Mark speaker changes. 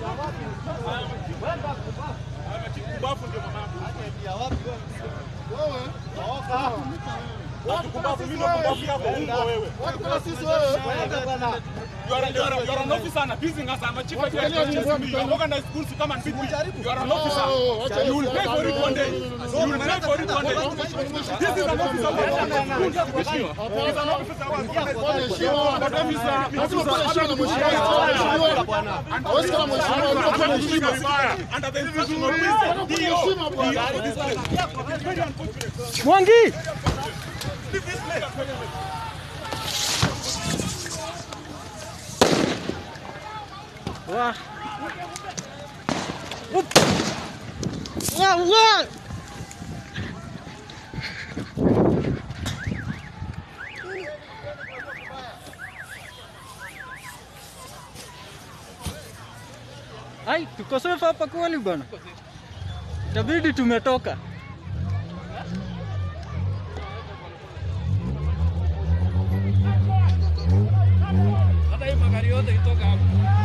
Speaker 1: Kumbafu ndio mamangu. Kumbafu mimi ndio kumbafu yako ungo wewe. You are, you are, you are an officer and abusing us. I'm a chief executive. You are organized schools to come and beat me. You are an officer. You will pay for it one day. You will pay for it one day. This is an officer. He's an officer. But then he's a- Anashika vibaya. Under the instruction of Mr. DO. DO. This place. It's very unfortunate.
Speaker 2: Mwangi!
Speaker 1: Leave this place.
Speaker 2: Wah. Up. Wah, wah. Ai, tuko safe hapa kweli bwana. Itabidi tumetoka.
Speaker 3: Hata hii magari yote itoka hapo.